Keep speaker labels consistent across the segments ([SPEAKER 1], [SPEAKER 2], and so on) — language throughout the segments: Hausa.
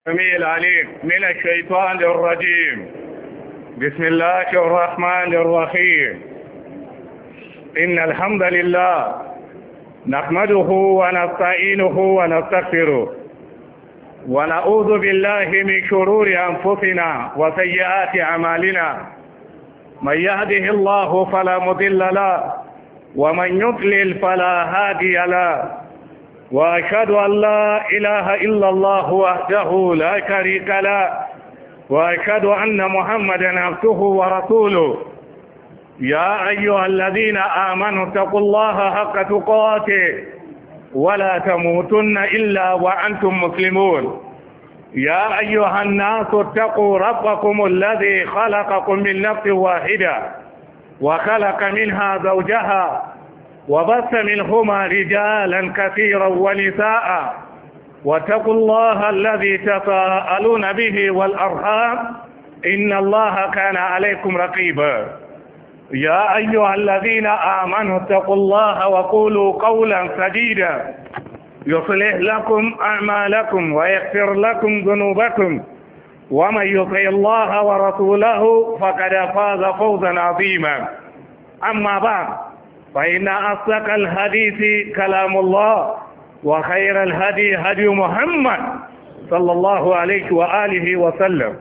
[SPEAKER 1] السميع العليم من الشيطان الرجيم بسم الله الرحمن الرحيم إن الحمد لله نحمده ونستعينه ونستغفره ونعوذ بالله من شرور أنفسنا وسيئات أعمالنا من يهده الله فلا مضل له ومن يضلل فلا هادي له وأشهد أن لا إله إلا الله وحده لا شريك له وأشهد أن محمدا عبده ورسوله يا أيها الذين آمنوا اتقوا الله حق تقاته ولا تموتن إلا وأنتم مسلمون يا أيها الناس اتقوا ربكم الذي خلقكم من نفس واحدة وخلق منها زوجها وبث منهما رجالا كثيرا ونساء واتقوا الله الذي تساءلون به والأرحام إن الله كان عليكم رقيبا يا أيها الذين آمنوا اتقوا الله وقولوا قولا سديدا يصلح لكم أعمالكم ويغفر لكم ذنوبكم ومن يطع الله ورسوله فقد فاز فوزا عظيما أما بعد فإن أصدق الحديث كلام الله وخير الهدي هدي محمد صلى الله عليه وآله وسلم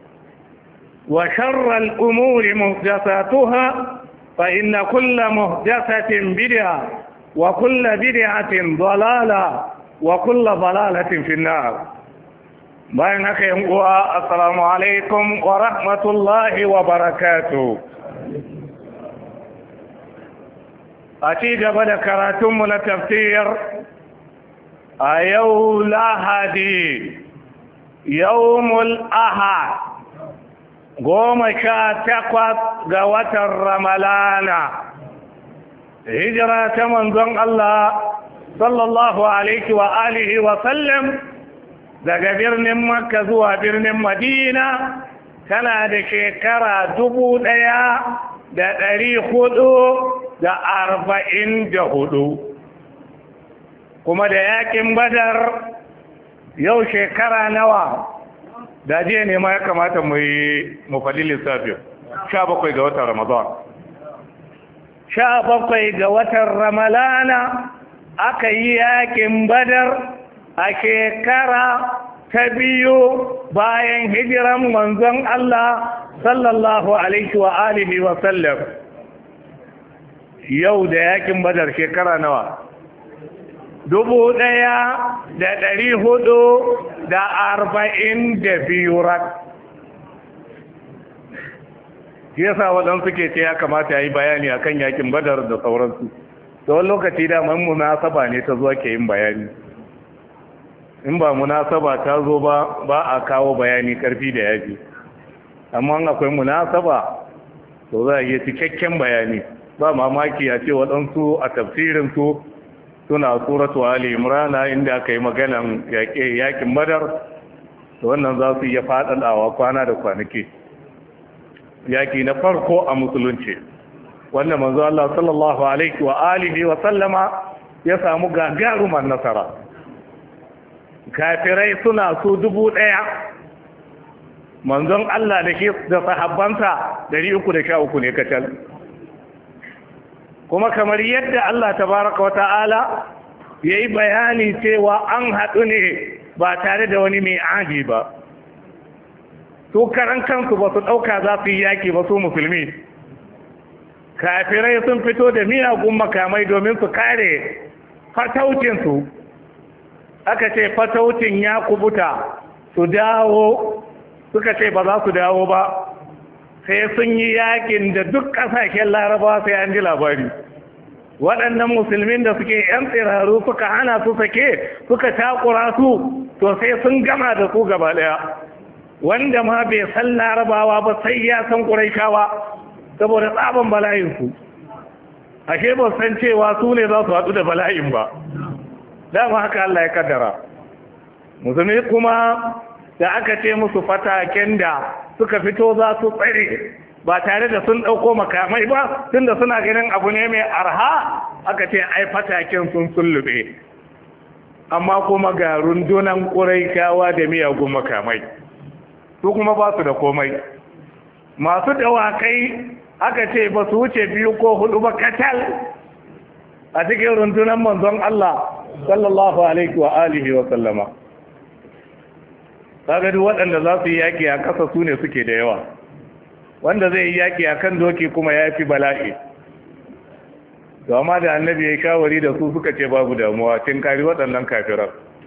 [SPEAKER 1] وشر الأمور محدثاتها فإن كل محدثة بدعة وكل بدعة ضلالة وكل ضلالة في النار بينك السلام عليكم ورحمة الله وبركاته a ci gaba da karatunmu na tafsir a yau lahadi yawmul aha goma sha takwas ga watan ramalana hijira ta manzon Allah sallallahu alaihi wa alihi wa sallam daga birnin makka zuwa birnin madina tana da shekara dubu ɗaya da ɗari hudu da arba'in da hudu kuma da yakin badar yau shekara nawa da jiya ne ma ya kamata mu yi mafali lissafin sha bakwai ga watan ramadan sha bakwai ga watan ramalana aka yi yakin badar a shekara ta biyu bayan hijiran manzon Allah sallallahu alaihi wa alihi wa sallam yau da yakin badar shekara nawa dubu ɗaya da ɗari hudu da arba'in da biyu rak shi yasa waɗansu ke ce ya kamata ya yi bayani a kan yakin badar da sauransu da wani lokaci daman munasaba ne ta zuwa ke yin bayani in ba munasaba ta zo ba ba a kawo bayani karfi da yaji amma akwai munasaba to za a yi cikakken bayani ba mamaki a ce waɗansu a tafsirinsu suna suratu ali imrana inda aka yi maganan yakin badar da wannan za su iya faɗaɗawa kwana da kwanaki yaki na farko a musulunci wanda manzo Allah sallallahu alaihi wa alihi wa sallama ya samu gagaruman nasara kafirai suna su dubu ɗaya manzon Allah da shi da sahabbansa dari uku da sha uku ne kacal kuma kamar yadda Allah tabaraka wata'ala ya yi bayani cewa an haɗu ne ba tare da wani mai aji ba su karan kansu ba su ɗauka za su yi yaƙi ba su musulmi kafirai sun fito da miyagun makamai domin su kare fataucinsu aka ce fataucin ya kubuta su dawo suka ce ba za su dawo ba sai sun yi yakin da duk ƙasashen larabawa sai an ji labari waɗannan musulmin da suke ‘yan tsiraru suka hana su sake suka takura su to sai sun gama da su gaba ɗaya wanda ma bai san larabawa ba sai ya san ƙuraikawa saboda tsaban bala'insu ashe ba san cewa su ne za su haɗu da bala'in ba dama haka Allah ya kaddara musulmi kuma da aka ce musu fataken da suka fito za su tsare ba tare da sun ɗauko makamai ba tunda suna ganin abu ne mai arha aka ce ai fataken sun sullube amma kuma ga rundunan ƙuraikawa da miyagun makamai su kuma ba su da komai masu dawakai aka ce ba su wuce biyu ko hudu ba katal a cikin rundunan manzon Allah sallallahu alaihi wa alihi wa sallama kaga duk waɗanda za su yi yaƙi a ƙasa su ne suke da yawa wanda zai yi yaƙi a kan doki kuma ya fi bala'i to amma da annabi ya shawari da su suka ce babu damuwa tinkari waɗannan kafiran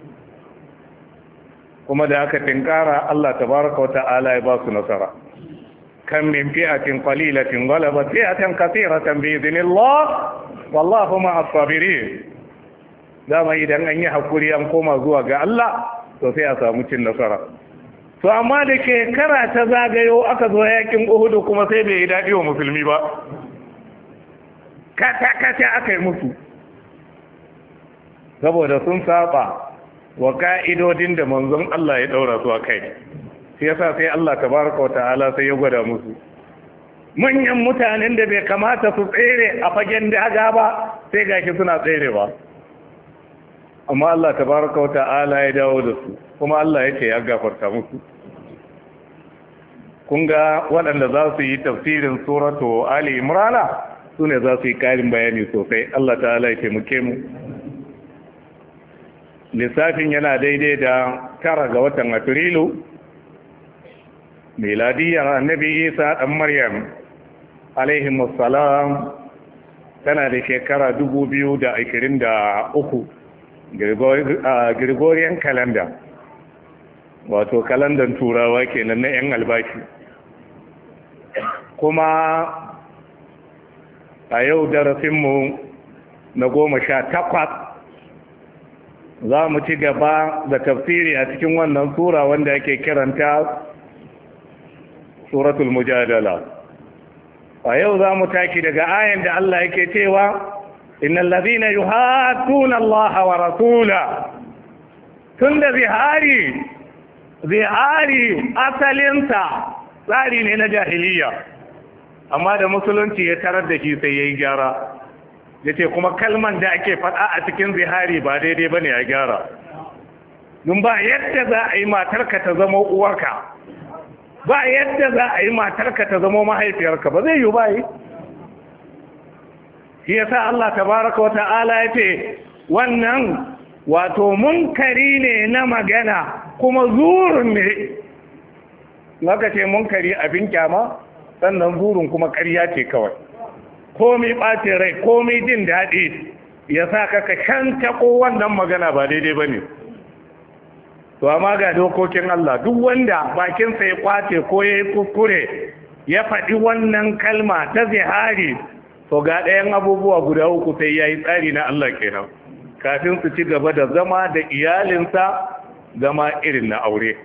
[SPEAKER 1] kuma da aka tinkara Allah tabaraka wa ta'ala ya ba su nasara kan min fi'atin qalilatin ghalabat fi'atan kathiratan bi idhnillah wallahu ma'as sabirin dama idan an yi hakuri an koma zuwa ga Allah to sai a samu cin nasara to amma da ke kara ta zagayo aka zo yakin Uhud kuma sai bai yi dadi wa musulmi ba kata-kata aka yi musu saboda sun saba wa ka'idodin da manzon Allah ya daura su a kai shi yasa sai Allah tabaraka wa ta'ala sai ya gwada musu manyan mutanen da bai kamata su tsere a fagen daga ba sai gashi suna tsere ba amma Allah tabaraka wa ta'ala ya dawo da su kuma Allah ya ce ya gafarta musu kun ga waɗanda za su yi tafsirin suratu Ali Imrana su ne za su yi ƙarin bayani sosai Allah ta'ala ya taimake mu lissafin yana daidai da tara ga watan afrilu miladiyar annabi isa ɗan maryam alaihimussalam tana da shekara uku, gregorian calendar wato kalandan turawa kenan na 'yan albashi kuma a yau darasinmu na goma sha takwas za mu ci gaba da tafsiri a cikin wannan sura wanda ake kiranta suratul mujadala a yau za mu taki daga ayan da Allah yake cewa innal ladhina yuhadduna Allah wa rasula tunda zihari zihari asalinsa tsari ne na jahiliya amma da musulunci ya tarar da shi sai yayi gyara ya ce kuma kalman da ake faɗa a cikin zihari ba daidai ba ne a gyara dun ba yadda za a yi matarka ta zama uwarka ba yadda za a yi matarka ta zama mahaifiyarka ba zai yi ba yi shi ya sa Allah tabaraka wa ta'ala ya ce wannan wato munkari ne na magana kuma zurun ne maka ce munkari abin kyama sannan zurun kuma ƙarya ce kawai komai ɓace rai komai jin daɗi ya sa ka ka shantako wannan magana ba daidai ba ne to amma ga dokokin Allah duk wanda bakinsa ya kwace ko ya yi kuskure ya faɗi wannan kalma ta zihari to ga ɗayan abubuwa guda uku sai ya yi tsari na Allah kenan kafin su ci gaba da zama da iyalinsa zama irin na aure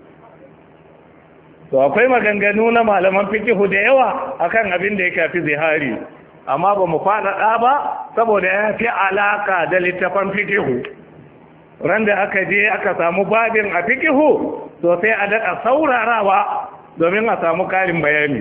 [SPEAKER 1] to akwai maganganu na malaman fikihu da yawa akan abin da ya kafi zihari amma ba mu faɗaɗa ba saboda ya fi alaka da littafan fikihu ran da aka je aka samu babin a fikihu to sai a daɗa saurarawa domin a samu ƙarin bayani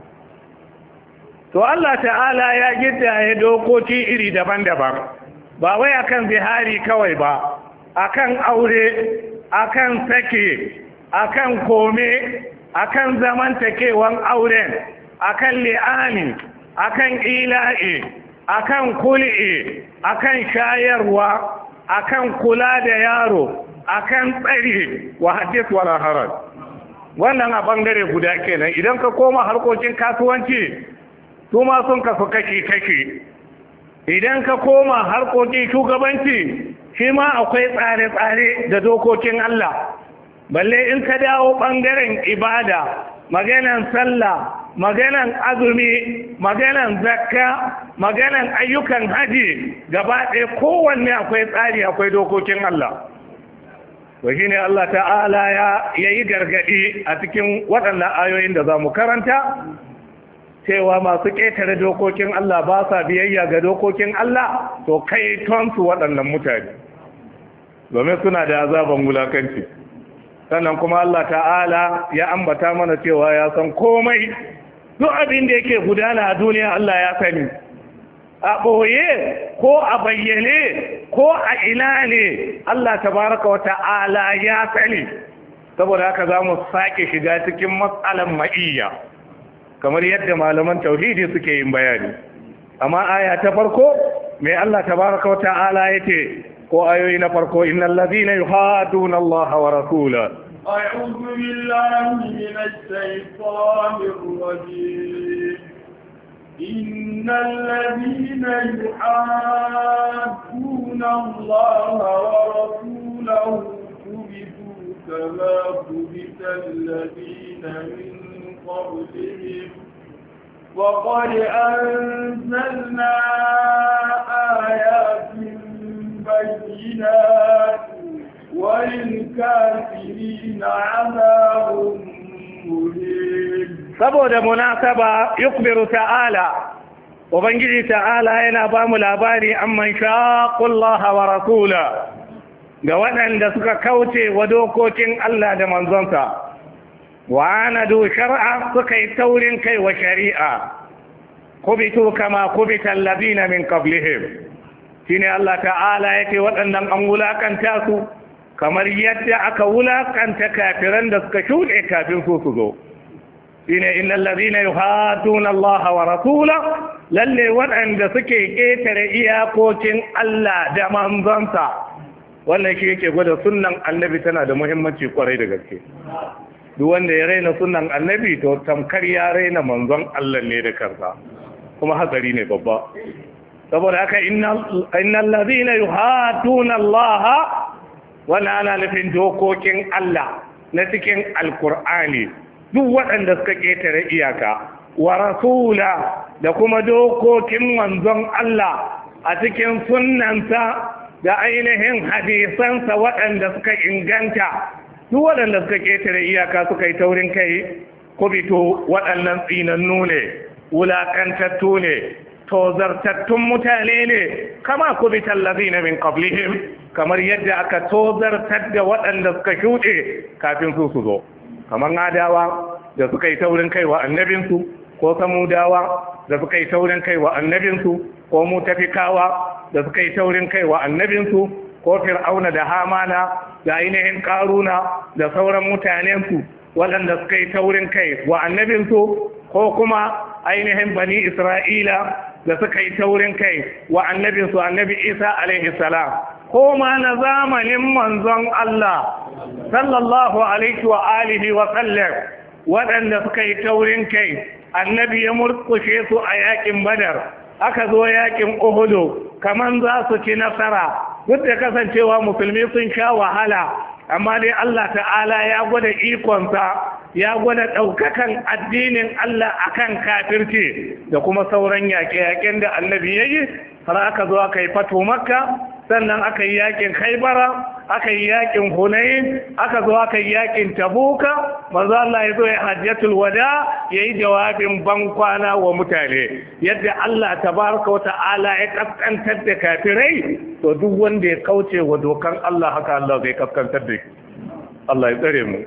[SPEAKER 1] to Allah ta'ala ya ya dokoki iri daban-daban ba wai akan zihari kawai ba akan aure akan sake akan kome akan zamantakewan auren akan li'ani akan ila'i akan kul'i akan shayarwa akan kula da yaro akan tsari wa hadith wala haraj wannan a bangare guda kenan idan ka koma harkokin kasuwanci su ma sun kasu kashi-kashi idan ka koma harkokin shugabanci shi ma akwai tsare-tsare da dokokin Allah balle in ka dawo ɓangaren ibada maganan sallah maganan azumi maganan zakka maganan ayyukan haji gaba ɗaya kowanne akwai tsari akwai dokokin Allah to shine Allah ta'ala ya yayi gargadi a cikin waɗannan ayoyin da zamu karanta cewa masu ƙetare dokokin Allah ba sa biyayya ga dokokin Allah to kai tonsu waɗannan mutane domin suna da azaban wulakanci sannan kuma Allah ta'ala ya ambata mana cewa ya san komai duk abin da yake gudana a duniya Allah ya sani a ɓoye ko a bayyane ko a ina ne Allah tabaraka wa ta'ala ya sani saboda haka za mu sake shiga cikin matsalan ma'iyya kamar yadda malaman tauhidi suke yin bayani amma aya ta farko mai Allah tabaraka wa ta'ala yace ko ayoyi na farko innal ladhina yuhaduna Allah wa rasulahu
[SPEAKER 2] أعوذ بالله من الشيطان الرجيم إن الذين يحادون الله ورسوله كبتوا كما كبت الذين من قبلهم وقد أنزلنا آيات بينات وللكافرين عذاب مهين
[SPEAKER 1] saboda munasaba yukbiru ta'ala ubangiji ta'ala yana ba mu labari amman shaqullaha wa rasula ga waɗanda suka kauce wa dokokin Allah da manzonsa wa anadu shar'a suka yi taurin kai wa shari'a kubitu kama kubita allazina min qablihim shine Allah ta'ala yake waɗannan an wulakanta su kamar yadda aka wulakanta kafiran da suka shuɗe kafin su su zo shine innal ladina yuhaduna Allah wa rasula lalle waɗanda suke ƙetare iyakokin Allah da manzonsa wannan shi yake gwada sunnan annabi tana da muhimmanci kwarai da gaske duk wanda ya raina sunnan annabi to tamkar ya raina manzon Allah ne da kansa kuma hatsari ne babba saboda haka innal ladina yuhaduna Allah wannan ana nufin dokokin Allah na cikin alkur'ani duk waɗanda suka ƙetare iyaka wa rasula da kuma dokokin manzon Allah a cikin sunnansa da ainihin hadisansa waɗanda suka inganta duk waɗanda suka ƙetare iyaka suka yi taurin kai kubito waɗannan tsinannu ne wulaƙantattu ne tozartattun mutane ne kama kubitan lazina min qablihim kamar yadda aka tozartar da waɗanda suka shuɗe kafin su su zo kamar adawa da suka yi taurin kai wa annabinsu ko samudawa da suka yi taurin kai wa annabinsu ko mutafikawa da suka yi taurin kai wa annabinsu ko fir'auna da hamana da ainihin karuna da sauran mutanensu waɗanda suka yi taurin kai wa annabinsu ko kuma ainihin bani isra'ila da suka yi taurin kai wa annabinsu annabi isa alaihi salam ko ma na zamanin manzon Allah sallallahu alaihi wa alihi wa sallam waɗanda suka yi taurin kai annabi ya murkushe su a yakin badar aka zo yakin uhudu kaman za su ci nasara duk da kasancewa musulmi sun sha wahala amma dai Allah ta'ala ya gwada ikonsa ya gwada ɗaukakan addinin Allah akan kafirci da kuma sauran yaƙe-yaƙen da annabi ya yi har aka zo aka yi fato makka sannan aka yi yaƙin haibara aka yi yaƙin hunayin aka zo aka yi yaƙin tabuka manzo Allah ya zo ya hajjatul wada ya yi jawabin ban kwana wa mutane yadda Allah tabaraka wa ta'ala ya kaskantar da kafirai to duk wanda ya kauce wa dokan Allah haka Allah zai kaskantar da shi Allah ya tsare mu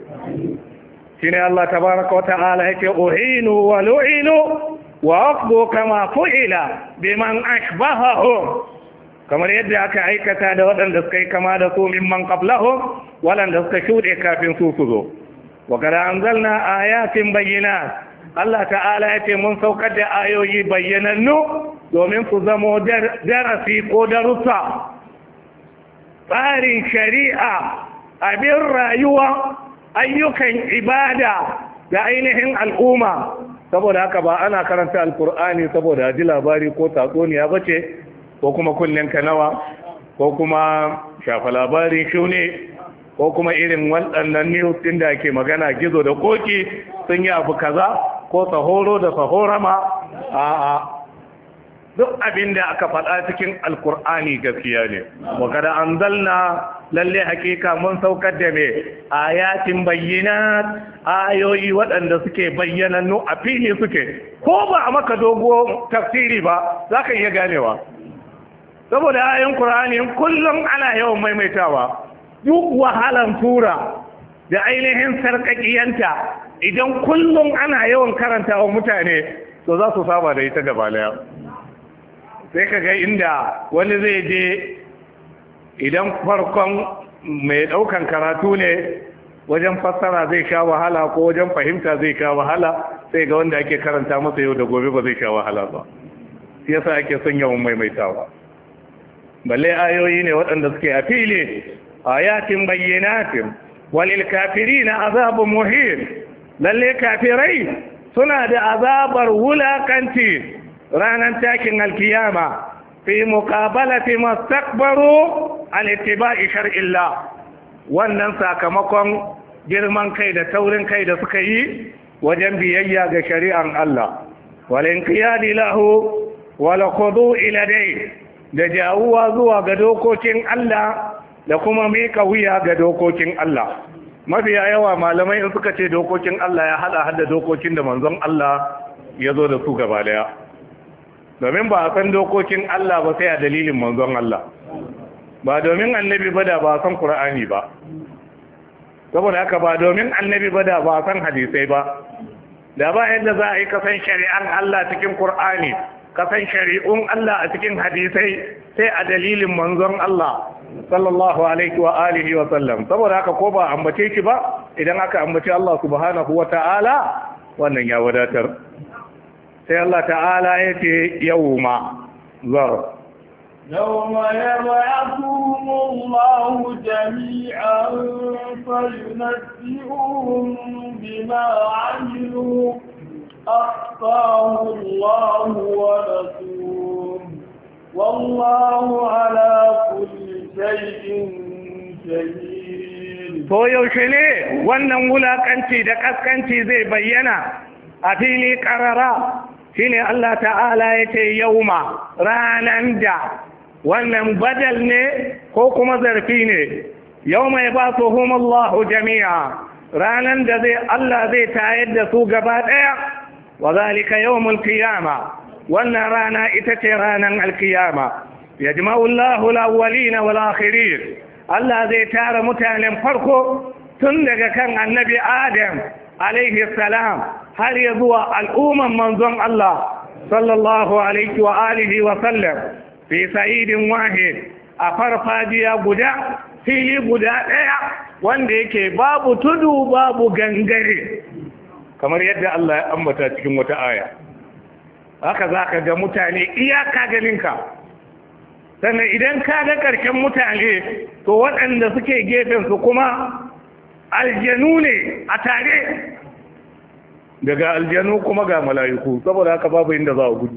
[SPEAKER 1] shine Allah tabaraka wa ta'ala yake uhinu wa lu'inu wa aqdu kama fu'ila biman ashbahahum kamar yadda aka aikata da waɗanda suka yi kama da su mimman qablahum waɗanda suka shuɗe kafin su su zo wa kada anzalna ayatin bayyinat Allah ta'ala ya ce mun saukar da ayoyi bayyanannu domin su zamo darasi ko darussa tsarin shari'a abin rayuwa ayyukan ibada da ainihin al'umma saboda haka ba ana karanta alkur'ani saboda ji labari ko tatsuniya ba ce ko kuma kunnen kanawa ko kuma shafa labarin shune ko kuma irin waɗannan news ɗin da ake magana gizo da koki sun yi abu kaza ko sahoro da sahorama a'a duk abin da aka faɗa cikin alkur'ani gaskiya ne wa kada anzalna lalle hakika mun saukar da me ayatin bayyinat ayoyi waɗanda suke bayyanannu a fili suke ko ba a maka dogo tafsiri ba za ka iya ganewa saboda ayin qur'ani kullum ana yawan maimaitawa duk wahalan tura da ainihin sarƙaƙiyanta idan kullum ana yawan karanta wa mutane to za su saba da ita gaba daya sai ka ga inda wani zai je idan farkon mai ɗaukan karatu ne wajen fassara zai sha wahala ko wajen fahimta zai sha wahala sai ga wanda ake karanta masa yau da gobe ba zai sha wahala ba shi yasa ake son yawan maimaitawa balle ayoyi ne waɗanda suke a fili ayatin bayyanatin walil kafirina azabun muhim lalle kafirai suna da azabar wulakanci ranar takin alkiyama fi muqabalati mastakbaru an ittiba'i shar'illah wannan sakamakon girman kai da taurin kai da suka yi wajen biyayya ga shari'an Allah wal inqiyadi lahu wal khudu'i ladai da jawuwa zuwa ga dokokin Allah da kuma mika wuya ga dokokin Allah mafiya yawa malamai in suka ce dokokin Allah ya hada hada dokokin da manzon Allah ya zo da su gaba daya domin ba a san dokokin Allah ba sai a dalilin manzon Allah ba domin annabi ba da ba san Qur'ani ba saboda haka ba domin annabi ba da ba san hadisai ba da ba yadda za a yi kasan shari'an Allah cikin Qur'ani kasan shari'un Allah a cikin hadisai sai a dalilin manzon Allah sallallahu alaihi wa alihi wa sallam saboda haka ko ba ambace shi ba idan aka ambace Allah subhanahu wa ta'ala wannan ya wadatar sai Allah ta'ala ya ce yawma zar
[SPEAKER 2] يوم يبعثهم الله جميعا فينبئهم بما عملوا أخطاه الله ورسوله والله على كل شيء شهيد
[SPEAKER 1] to yaushe ne wannan wulakanci da kaskanci zai bayyana a fili karara shine Allah ta'ala ya ce yauma ranan da wannan badal ne ko kuma zarfi ne yauma ya ba su humallahu jami'a ranan da zai Allah zai tayar da su gaba ɗaya wa zalika yawmul qiyama wannan rana ita ce ranan alkiyama yajma'u Allahu al-awwalina wal akhirin Allah zai tara mutanen farko tun daga kan annabi Adam alaihi salam har ya zuwa al'umman manzon Allah sallallahu alaihi wa alihi wa sallam fi sa'idin wahid a farfajiya guda fili guda ɗaya wanda yake babu tudu babu gangare kamar yadda Allah ya ambata cikin wata aya haka za ka ga mutane iyaka ganinka sannan idan ka ga ƙarshen mutane to waɗanda suke gefensu kuma aljanu ne a tare daga aljanu kuma ga mala'iku saboda haka babu inda za a gudu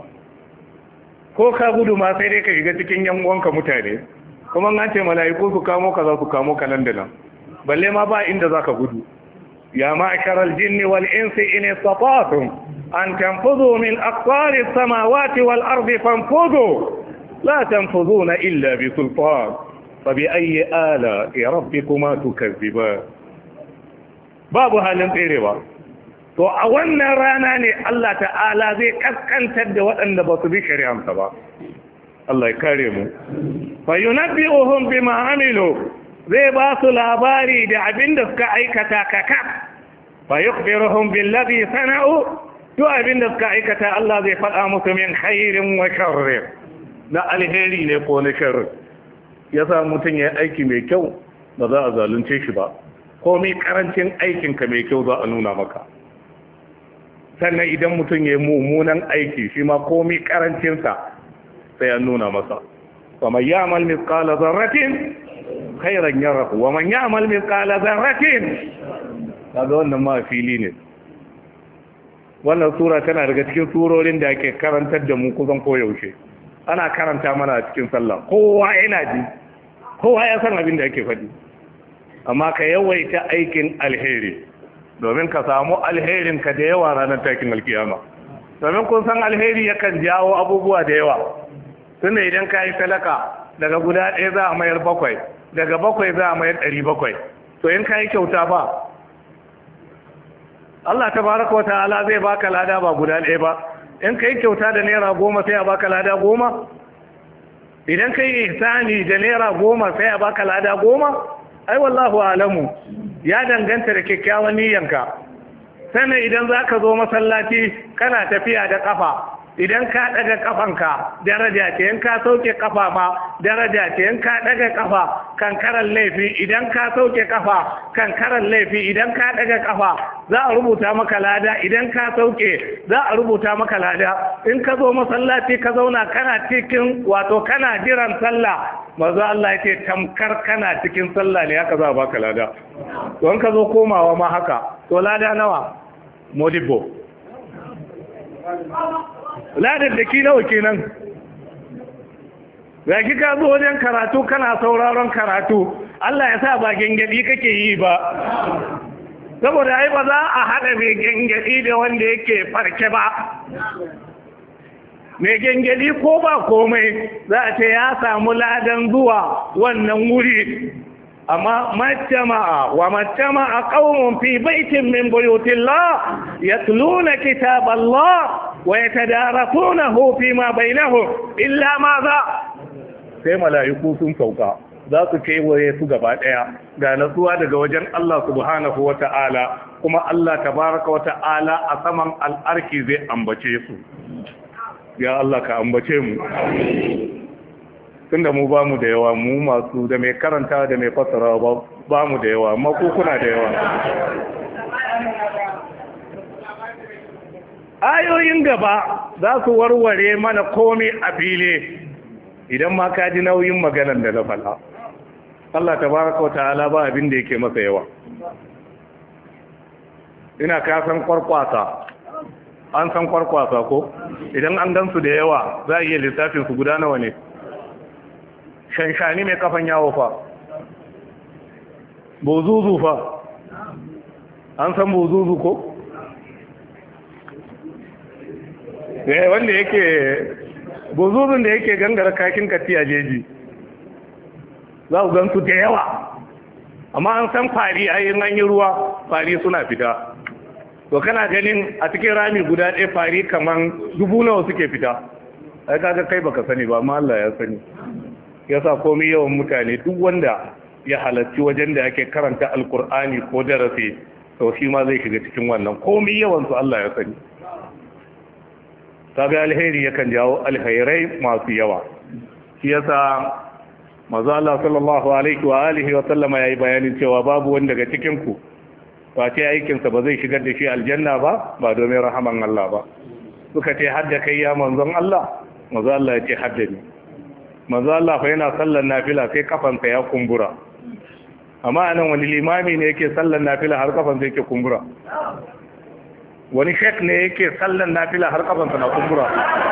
[SPEAKER 1] ko ka gudu ma sai dai ka shiga cikin yan uwanka mutane kuma an ce mala'iku su kamo ka za su kamo ka nan da nan balle ma ba inda za ka gudu ya ma'asharal jinni wal insi in istata'tum an tanfudu min aqtari samawati wal ardi fanfudu la tanfuduna illa bi sultan fa bi ayyi ala rabbikuma tukazziban babu halin tserewa to a wannan rana ne Allah ta'ala zai kaskantar da waɗanda ba su bi shari'ansa ba Allah ya kare mu fa yunabbi'uhum bima amilu zai ba su labari da abin da suka aikata kaka fa yukhbiruhum billadhi sana'u to abin da suka aikata Allah zai faɗa musu min khairin wa sharri na alheri ne ko na sharri yasa mutum ya aiki mai kyau ba za a zalunce shi ba komai karancin aikinka mai kyau za a nuna maka sannan idan mutum ya yi mummunan aiki shi ma komi karancinsa sai an nuna masa wa man ya'mal mithqala dharratin khairan yarahu wa man ya'mal mithqala dharratin kaga wannan ma fili ne wannan sura tana daga cikin surorin da ake karantar da mu kusan koyaushe ana karanta mana a cikin sallah kowa yana ji kowa ya san abin da ake faɗi amma ka yawaita aikin alheri domin ka samu alherinka da yawa ranar takin alkiyama domin kun san alheri yakan jawo abubuwa da yawa tunda idan ka yi talaka daga guda ɗaya za a mayar bakwai daga bakwai za a mayar ɗari bakwai to in ka yi kyauta ba Allah ta baraka wa ta'ala zai baka lada ba guda ɗaya ba in ka yi kyauta da naira goma sai a baka lada goma idan ka yi ihsani da naira goma sai a baka lada goma ai wallahu alamu ya danganta da kyakkyawan niyyanka sannan idan za ka zo masallaci kana tafiya da kafa idan ka daga kafanka daraja ce in ka sauke kafa ma daraja ce in ka daga kafa kankaran laifi idan ka sauke kafa kankaran laifi idan ka daga kafa za a rubuta maka lada idan ka sauke za a rubuta maka lada in ka zo masallaci ka zauna kana cikin wato kana jiran sallah maza Allah yake tamkar kana cikin sallah ne haka za a baka lada don ka zo komawa ma haka to lada nawa modibo ladar da ki nawa kenan ga ki ka zo wajen karatu kana sauraron karatu Allah ya sa ba gengedi kake yi ba saboda ai ba za a haɗa mai gengedi da wanda yake farke ba mai gengedi ko ba komai za a ce ya samu ladan zuwa wannan wuri amma majama'a wa majama'a qaumun fi baitin min buyutillah yatluna kitaballah wa yatadarasunahu fima bainahum illa ma za sai mala'iku sun sauka za su kewaye su gaba daya ga nasuwa daga wajen Allah subhanahu wata'ala kuma Allah tabaraka wata'ala a saman al'arki zai ambace su ya Allah ka ambace mu tunda mu ba mu da yawa mu masu da mai karanta da mai fasara ba mu da yawa amma kuna da yawa ayoyin gaba za su warware mana komai a fili idan ma ka ji nauyin maganar da na fala Allah tabaraka wata'ala ba abin da yake masa yawa ina ka san kwarkwasa an san kwarkwasa ko idan an gansu da yawa za a iya lissafin su guda nawa ne shanshani mai kafan yawo fa bozuzu fa an san bozuzu ko eh wanda yake bozuzun da yake gangara kakin kati a jeji za ku gansu da yawa amma an san fari a yin an yi ruwa fari suna fita to kana ganin a cikin rami guda ɗaya fari kaman dubu nawa suke fita ai kaga kai baka sani ba amma Allah ya sani yasa komai yawan mutane duk wanda ya halarci wajen da ake karanta alkur'ani ko darasi to shi ma zai shiga cikin wannan komai yawan su Allah ya sani kaga alheri yakan jawo alkhairai masu yawa shi yasa manzo Allah sallallahu alaihi wa alihi wa sallama yayi bayanin cewa babu wanda daga cikin ku face aikinsa ba zai shigar da shi aljanna ba ba domin rahaman Allah ba suka ce hadda kai ya manzon Allah manzo Allah ya ce hadda ni manzo Allah fa yana sallar nafila sai kafansa ya kumbura amma anan wani limami ne yake sallar nafila har kafansa yake kumbura wani shek ne yake sallar nafila har kafansa na kumbura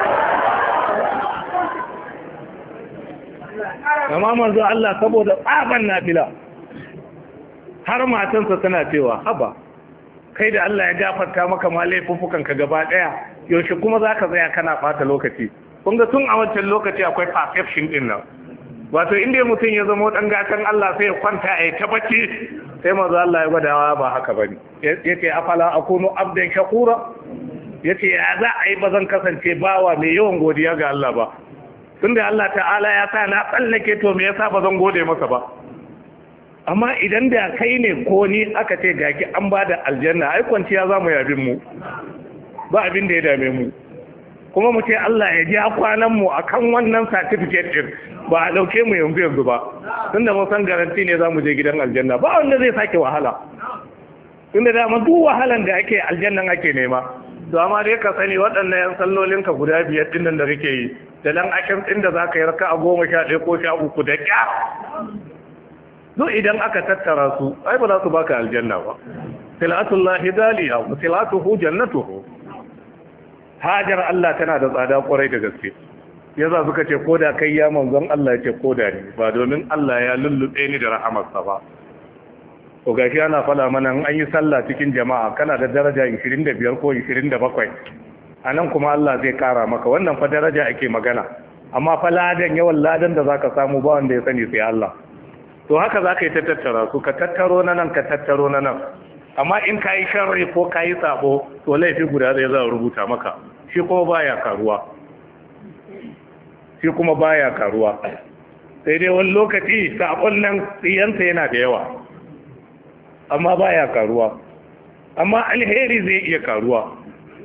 [SPEAKER 1] amma manzo Allah saboda tsaban nafila har matansa tana cewa haba kai da Allah ya gafarta maka ma laifuffukan ka gaba daya yaushe kuma zaka tsaya kana fata lokaci kun ga tun a wancan lokaci akwai perception din nan wato inda mutum ya zama dan gatan Allah sai ya kwanta ya ta bacci sai manzo Allah ya gwadawa ba haka bane yace afala akunu abdan shakura yace ya za a yi bazan kasance bawa mai yawan godiya ga Allah ba tunda Allah ta'ala ya sa na tsallake to me yasa bazan gode masa ba amma idan da kai ne ko ni aka ce gaki an ba da aljanna ai kwanciya za mu yabin mu ba abin da ya dame mu kuma mu ce Allah ya ji kwanan mu akan wannan certificate din ba a dauke mu yanzu yanzu ba tunda mun san garanti ne za mu je gidan aljanna ba wanda zai sake wahala tunda da duk wahalan da ake aljannan ake nema to amma dai ka sani waɗannan yan sallolin ka guda biyar din da kake yi da dan ashirin din da zaka yi raka a goma sha ɗaya ko sha uku da ƙyar duk idan aka tattara su ai ba za su baka aljanna ba silatullahi daliya wa silatuhu jannatuhu hajar Allah tana da tsada kwarai da gaske yasa suka ce koda kai ya manzon Allah ya ce koda ne ba domin Allah ya lullube ni da rahamarsa ba to gashi ana fada mana an yi sallah cikin jama'a kana da daraja 25 ko 27 anan kuma Allah zai kara maka wannan fa daraja ake magana amma fa ladan yawan ladan da zaka samu ba wanda ya sani sai Allah to haka za ka yi ta tattara su ka tattaro na nan ka tattaro na nan amma in ka yi sharri ko ka yi sabo to laifi guda zai za rubuta maka shi kuma baya karuwa shi kuma baya karuwa sai dai wani lokaci sabon nan tsiyansa yana da yawa amma baya karuwa amma alheri zai iya karuwa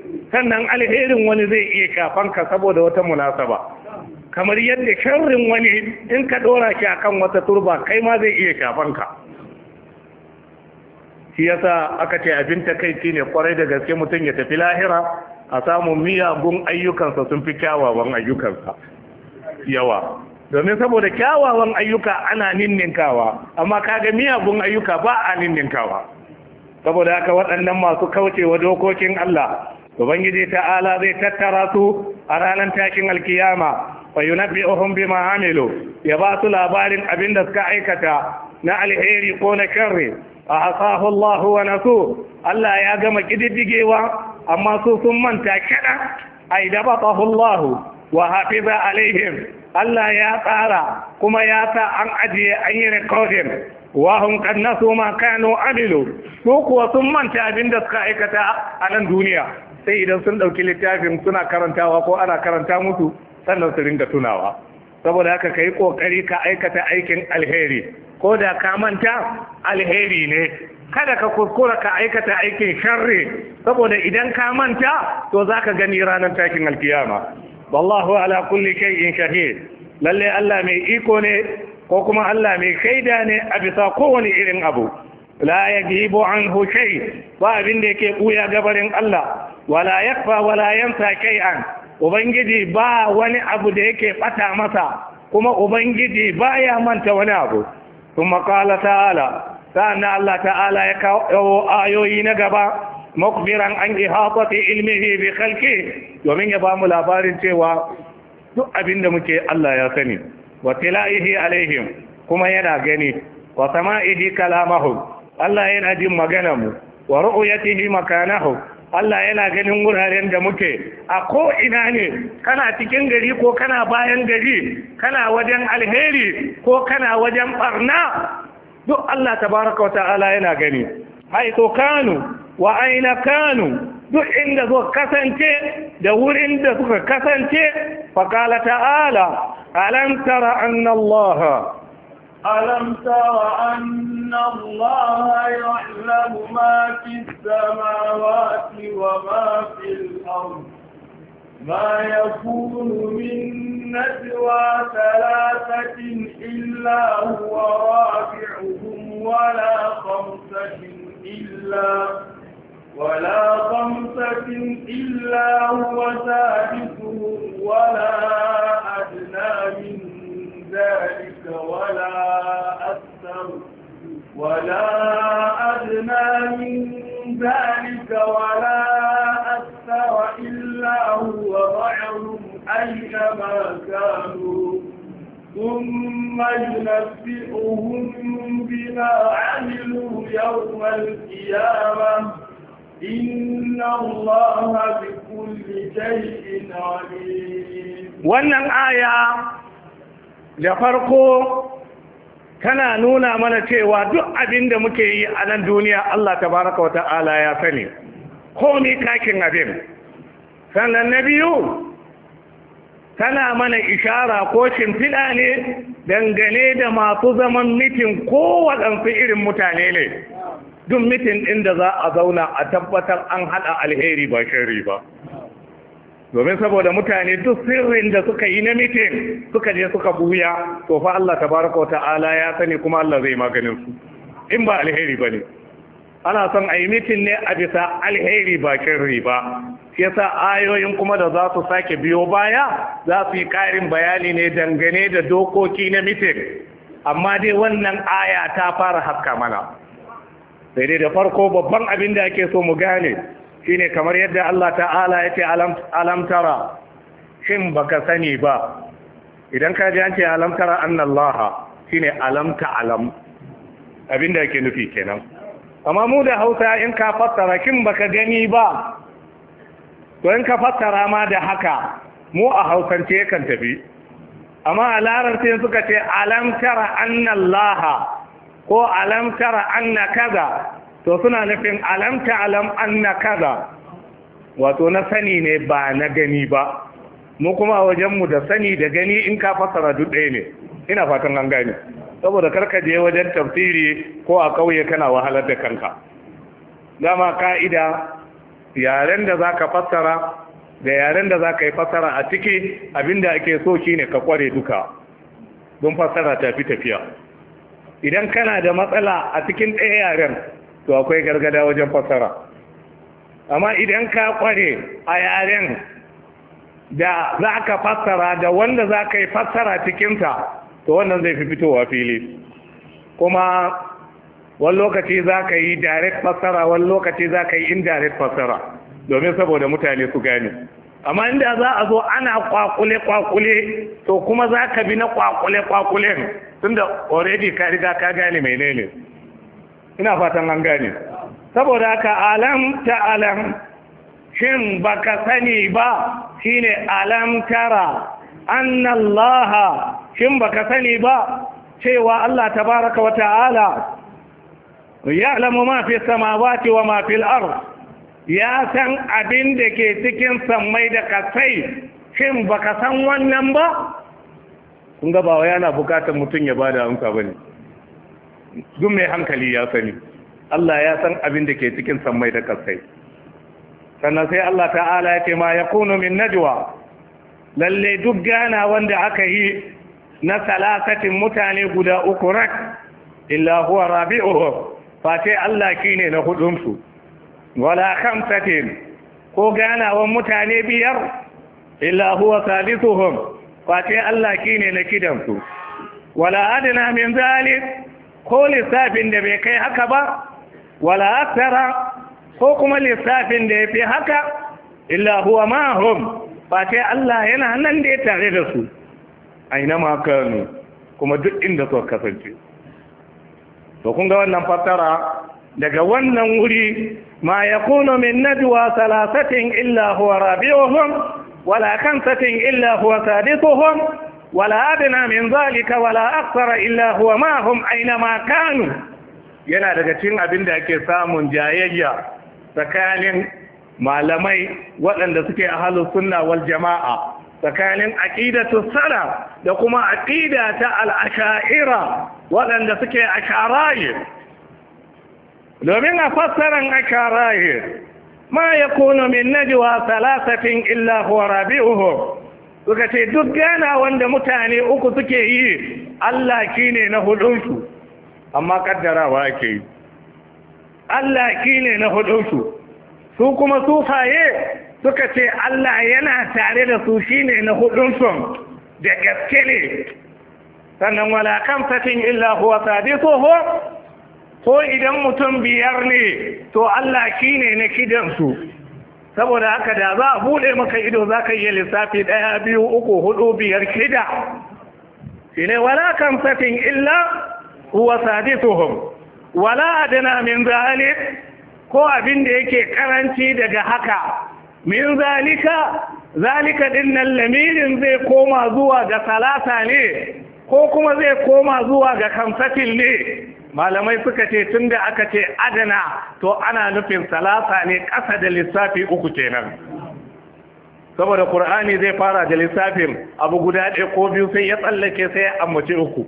[SPEAKER 1] sannan alherin wani zai iya shafan ka saboda wata munasaba kamar yadda sharrin wani in ka dora shi akan wata turba kai ma zai iya shafan ka shi yasa aka ce abin takaici ne kwarai da gaske mutum ya tafi lahira a samun miyagun ayyukansa sun fi kyawawan ayyukansa yawa domin saboda kyawawan ayyuka ana ninninkawa amma kaga miyagun ayyuka ba a ninninkawa saboda haka waɗannan masu kaucewa dokokin Allah ubangiji ta'ala zai tattara su a ranar takin alkiyama wa yunabbi'uhum bima amilu ya ba su labarin abin da suka aikata na alheri ko na sharri a hasahu Allah wa nasu Allah ya gama kididdigewa amma su sun manta kada ai da batahu Allah wa hafiza alaihim Allah ya tsara kuma ya sa an ajiye an yi recording wa hum qad nasu ma kanu amilu su kuwa sun manta abin da suka aikata a nan duniya sai idan sun dauki littafin suna karantawa ko ana karanta musu sannan su ringa tunawa saboda haka kai kokari ka aikata aikin alheri ko da ka manta alheri ne kada ka kuskura ka aikata aikin sharri saboda idan ka manta to zaka gani ranar takin alkiyama wallahu ala kulli shay'in shahid lalle Allah mai iko ne ko kuma Allah mai shaida ne a bisa kowane irin abu la yajibu anhu shay ba abin da yake buya gabarin Allah wala yakfa wala yansa shay'an ubangiji ba wani abu da yake bata masa kuma ubangiji baya manta wani abu kuma qala ta'ala sa'anna Allah ta'ala ya kawo ayoyi na gaba mukbiran an ihatati ilmihi bi khalqi domin ya bamu labarin cewa duk abin da muke Allah ya sani wa tilaihi alaihim kuma yana gani wa sama'ihi kalamahu Allah yana jin maganar mu wa ru'yatihi makanahu Allah yana ganin wuraren da muke a ko ina ne kana cikin gari ko kana bayan gari kana wajen alheri ko kana wajen barna duk Allah tabaraka wa ta'ala yana gani haito kanu wa aina kanu duk inda suka kasance da wurin da suka kasance faƙala ta'ala alam tara anna Allah
[SPEAKER 2] ألم تر أن الله يعلم ما في السماوات وما في الأرض ما يكون من نجوى ثلاثة إلا هو رابعهم ولا خمسة إلا ولا خمسة إلا هو سادسهم ولا أدنى من ذلك ولا أكثر ولا أدنى من ذلك ولا أكثر إلا هو معهم أينما كانوا ثم ينبئهم بما عملوا يوم القيامة إن الله بكل شيء عليم
[SPEAKER 1] wannan aya da farko tana nuna mana cewa duk abin da muke yi a nan duniya Allah tabaraka wa ta'ala ya sani ko ni kakin abin sannan na biyu tana mana ishara ko shimfiɗa ne dangane da masu zaman mitin ko waɗansu irin mutane ne duk mitin ɗin da za a zauna a tabbatar an haɗa alheri ba shari ba domin saboda mutane duk sirrin da suka yi na mitin suka je suka buya to fa Allah tabaraka wa ta'ala ya sani kuma Allah zai maganin su in ba alheri bane ana son a yi mitin ne a bisa alheri ba shirri ba shi yasa ayoyin kuma da za su sake biyo baya za su yi ƙarin bayani ne dangane da dokoki na mitin amma dai wannan aya ta fara haska mana sai dai da farko babban abin da ake so mu gane shine kamar yadda Allah ta'ala ya ce alam tara shin baka sani ba idan ka ji an ce alam tara annallaha shine alam ta'lam abinda yake nufi kenan amma mu da Hausa in ka fassara kin baka gani ba to in ka fassara ma da haka mu a Hausance kan tafi amma a larabci suka ce alam tara annallaha ko alam tara anna kaza to suna nufin alam ta'lam anna kaza wato na sani ne ba na gani ba mu kuma wajenmu da sani da gani in ka fassara duk ɗaya ne ina fatan an gane saboda karka je wajen tafsiri ko a ƙauye kana wahalar da kanka dama ka'ida yaren da za ka fassara da yaren da za ka yi fassara a ciki abinda ake so shi ne ka kware duka don fassara ta fi tafiya idan kana da matsala a cikin ɗaya yaren to akwai gargada wajen fassara amma idan ka kware a yaren da za ka fassara da wanda za ka yi fassara cikinsa to wannan zai fi fitowa fili kuma wani lokaci za ka yi direct fassara wani lokaci za ka yi indirect fassara domin saboda mutane su gane amma inda za a zo ana kwakule-kwakule to kuma za ka bi na kwakule-kwakulen tunda already ka riga ka gane menene ina fatan an gane saboda haka alam ta alam shin baka sani ba shine alam tara annallaha shin baka sani ba cewa Allah tabaraka wa ta'ala ya'lamu ma fi samawati wa ma fil ard ya san abin da ke cikin sammai da kasai shin baka san wannan ba kun ga bawa yana bukatar mutum ya bada amsa bane duk mai hankali ya sani Allah ya san abin da ke cikin sammai da kasai sannan sai Allah ta'ala ya ce ma yakunu min najwa lalle duk gana wanda aka yi na salasatin mutane guda uku rak illa huwa rabi'uhum fate Allah kine na hudunsu wala khamsatin ko ganawan mutane biyar illa huwa salisuhum fate Allah kine na kidansu wala adna min zalik ko lissafin da bai kai haka ba wala aktara ko kuma lissafin da ya fi haka illa huwa ma'hum fate Allah yana nan da ya tare da su aina ma kanu kuma duk inda suka kasance to kun ga wannan fassara daga wannan wuri ma yakunu min najwa salasatin illa huwa rabi'uhum wala khamsatin illa huwa sadisuhum wala adna min zalika wala akthara illa huwa ma'hum aina ma kanu yana daga cikin abin da ake samun jayayya tsakanin malamai waɗanda suke ahlus sunna wal jama'a tsakanin aƙidatu sana da kuma aƙida ta al'asha'ira waɗanda suke asharaye domin a fassaran asharaye ma ya kuna min najiwa salasatin illa huwa rabi'uhu suka ce duk gana wanda mutane uku suke yi Allah ki ne na hudunsu amma kaddarawa ake yi Allah ki ne na hudunsu su kuma sufaye suka ce Allah yana tare da su shine na hudunsu da gaske ne sannan wala kamsatin illa huwa sadisuhu ko idan mutum biyar ne to Allah shine na kidansu saboda haka da za a bude maka ido za ka yi lissafi ɗaya biyu uku hudu biyar kida shine wala kamsatin illa huwa sadisuhum wala adana min zalik ko abin da yake karanci daga haka min zalika zalika dinnan lamirin zai koma zuwa ga salasa ne ko kuma zai koma zuwa ga kamsatin ne malamai suka ce tun da aka ce adana to ana nufin salasa ne ƙasa da lissafi uku kenan saboda ƙur'ani zai fara da lissafin abu guda ɗaya ko biyu sai ya tsallake sai ya ambace uku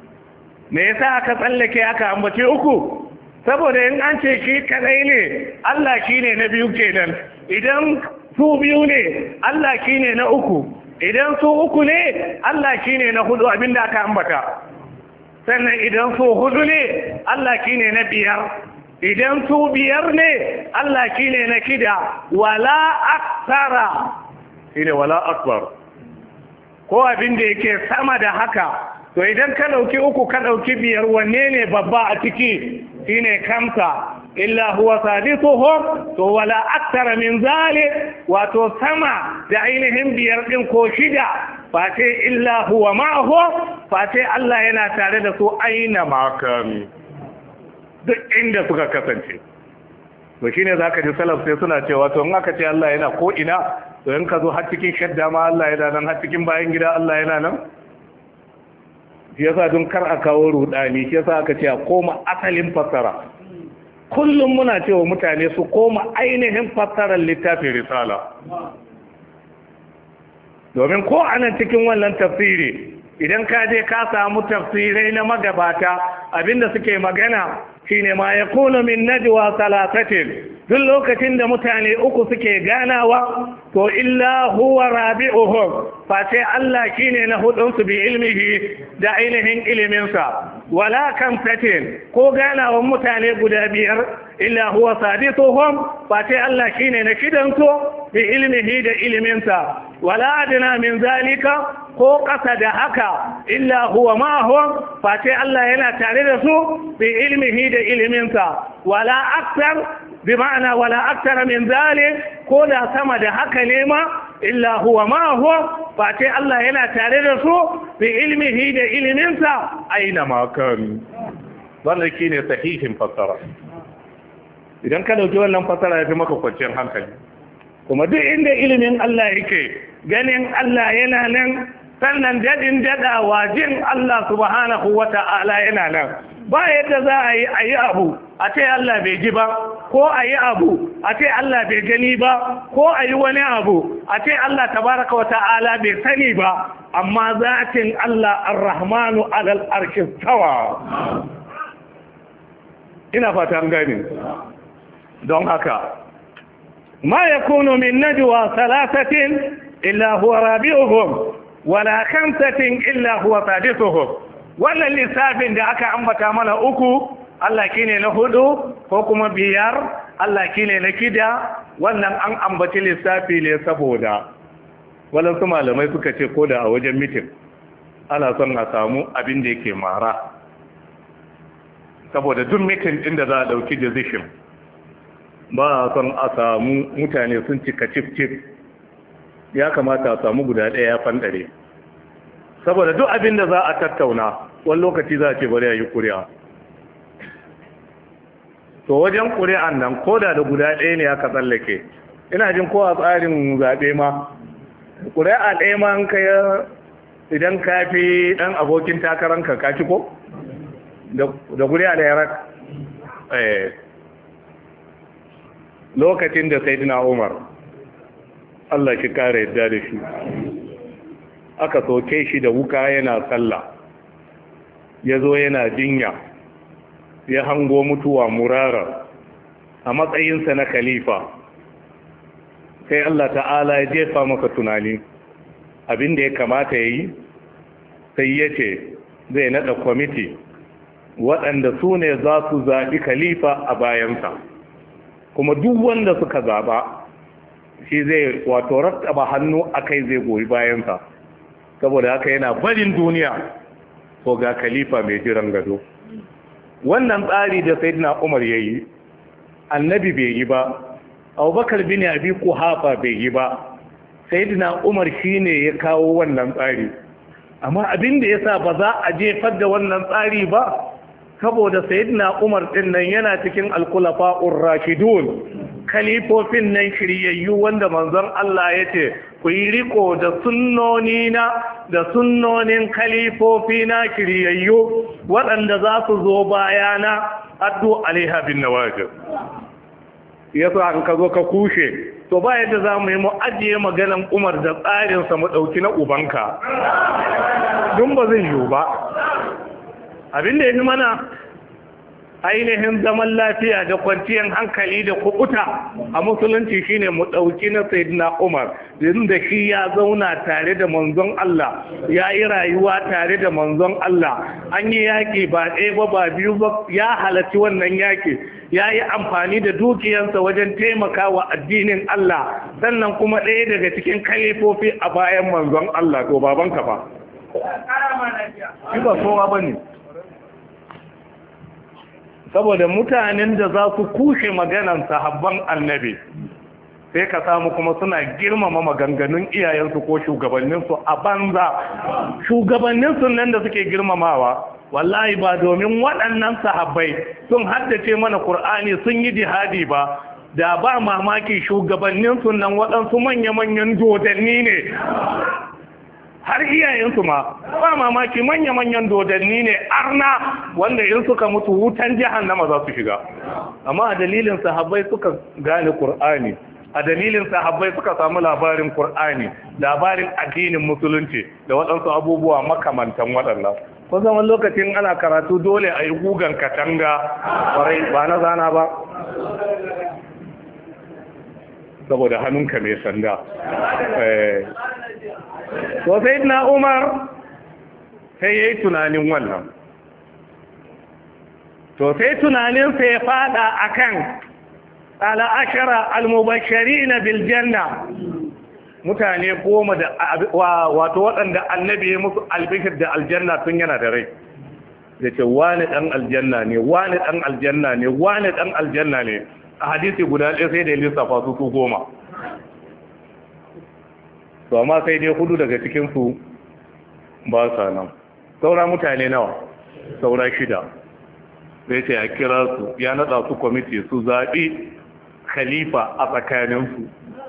[SPEAKER 1] me yasa aka tsallake aka ambace uku saboda in an ce shi kadai ne Allah shi ne na biyu kenan idan su biyu ne Allah shi ne na uku idan su uku ne Allah shi ne na hudu abinda aka ambata sannan idan su hudu ne Allah shi ne na biyar idan su biyar ne Allah shi ne na kida wala aksara shi ne wala akbar ko abinda yake sama da haka to idan ka ɗauki uku ka ɗauki biyar wanne ne babba a ciki shine kamsa illa huwa sadisuhum to wala aktara min zalik wato sama da ainihin biyar din ko shida fate illa huwa ma'ahu fate Allah yana tare da su aina makami duk inda suka kasance to shine zaka ji salaf sai suna cewa to in aka ce Allah yana ko ina to in ka zo har cikin shadda ma Allah yana nan har cikin bayan gida Allah yana nan shi yasa don kar a kawo rudani shi yasa aka ce a koma asalin fassara kullum muna cewa mutane su koma ainihin fassarar littafin risala domin ko anan cikin wannan tafsiri idan ka je ka samu tafsirai na magabata abinda suke magana shine ma yakunu min najwa salatatin duk lokacin da mutane uku suke ganawa to illa huwa rabi'uhum fa sai Allah shine na hudun su bi ilmihi da ainihin iliminsa wala kamfatin ko ganawan mutane guda biyar illa huwa sadisuhum fa sai Allah shine na shidan su bi ilmihi da iliminsa wala adna min zalika ko ƙasa da haka illa huwa ma'ahum fa sai Allah yana tare da su bi ilmihi da iliminsa wala aktar بمعنى ولا أكثر من ذلك كل سمد حق لما إلا هو ما هو فأتي الله هنا تاريرسو بعلمه دا علمنسا أينما كان wannan shi ne sahihin fassara idan ka dauki wannan fassara ya fi maka kwanciyar hankali kuma duk inda ilimin Allah yake ganin Allah yana nan sannan daɗin daɗawa jin Allah subhanahu wa ta'ala yana nan ba yadda za a yi a yi abu a ce Allah bai ji ba ko a yi abu a ce Allah bai gani ba ko a yi wani abu a ce Allah tabaraka wa ta'ala bai sani ba amma zatin Allah ar-rahmanu alal arshi tawa ina fata an gani don haka ma yakunu min najwa thalathatin illa huwa rabi'uhum wala khamsatin illa huwa sadisuhum wannan lissafin da aka ambata mana uku Allah kine na hudu ko kuma biyar Allah kine na kida wannan an ambaci lissafi ne saboda walansu malamai suka ce ko da a wajen mitin ana son a samu abin da yake mara saboda duk mitin ɗin da za a ɗauki decision ba a son a samu mutane sun cika cif-cif ya kamata a samu guda ɗaya ya fanɗare saboda duk abin da za a tattauna wani lokaci za a ce bari a yi ƙuri'a to wajen ƙuri'an nan ko da da guda ɗaya ne aka tsallake ina jin ko a tsarin zaɓe ma ƙuri'a ɗaya ma an kai idan ka fi ɗan abokin takaranka ka ci ko da ƙuri'a ɗaya rak lokacin da sai dina umar Allah shi kare yadda da shi aka soke shi da wuka yana sallah ya zo yana jinya ya hango mutuwa murara a matsayinsa na khalifa sai Allah ta'ala ya jefa maka tunani abin da ya kamata ya yi sai ya ce zai nada kwamiti waɗanda su ne za su zaɓi khalifa a bayansa kuma duk wanda suka zaɓa shi zai wato rattaba hannu akai zai goyi bayansa saboda haka yana barin duniya ko ga khalifa mai jiran gado wannan tsari da sayyidina Umar yayi annabi bai yi ba Abubakar bin Abi Quhafa bai yi ba sayyidina Umar shine ya kawo wannan tsari amma abin da yasa ba za a jefar da wannan tsari ba saboda sayyidina Umar din nan yana cikin al-khulafa'ur rashidun kalifofin nan shiryayyu wanda manzon Allah ya ce ku yi riko da sunnoni na da sunnonin kalifofi na shiryayyu waɗanda za su zo bayana addu alaiha bin nawajib yasa an ka zo ka kushe to ba yadda za mu yi mu ajiye maganan umar da tsarinsa mu ɗauki na ubanka dun ba zai yiwu ba abin da ya fi mana ainihin zaman lafiya da kwanciyar hankali da kubuta a musulunci shine mu ɗauki na sayyidina Umar da shi ya zauna tare da manzon Allah ya yi rayuwa tare da manzon Allah an yi yaƙi ba ɗaya ba ba biyu ba ya halarci wannan yaƙi ya yi amfani da dukiyarsa wajen taimakawa addinin Allah sannan kuma ɗaya daga cikin kalifofi a bayan manzon Allah to babanka ba. ba kowa ba ne. saboda mutanen da za su kushe maganan sahabban annabi sai ka samu kuma suna girmama maganganun iyayensu ko shugabanninsu a banza shugabanninsu nan da suke girmamawa wallahi ba domin waɗannan sahabbai sun haddace mana Kur'ani sun yi jihadi ba da ba mamaki shugabanninsu nan waɗansu manya-manyan dodanni ne har iyayensu ma ba mamaki manya-manyan dodanni ne arna wanda in suka mutu wutan jahannama za su shiga amma a dalilin sahabbai suka gane Kur'ani, a dalilin sahabbai suka samu labarin Kur'ani, labarin addinin musulunci da waɗansu abubuwa makamantan waɗannan kusan wani lokacin ana karatu dole a yi gugan katanga kwarai ba na zana ba saboda hannunka mai sanda sosai na umar sai ya yi tunanin wannan to sai tunaninsa ya fada akan al'ashara al-mubashari na biljanna mutane goma da wato waɗanda annabi ya musu albishir da aljanna tun yana da rai da ce wani ɗan aljanna ne wani ɗan aljanna ne wani ɗan aljanna ne a hadisi guda ɗaya sai da ya lissafa su su goma to amma sai dai hudu daga cikinsu ba sa nan saura mutane nawa saura shida zai ce ya kira su ya naɗa su kwamiti su zaɓi khalifa a tsakaninsu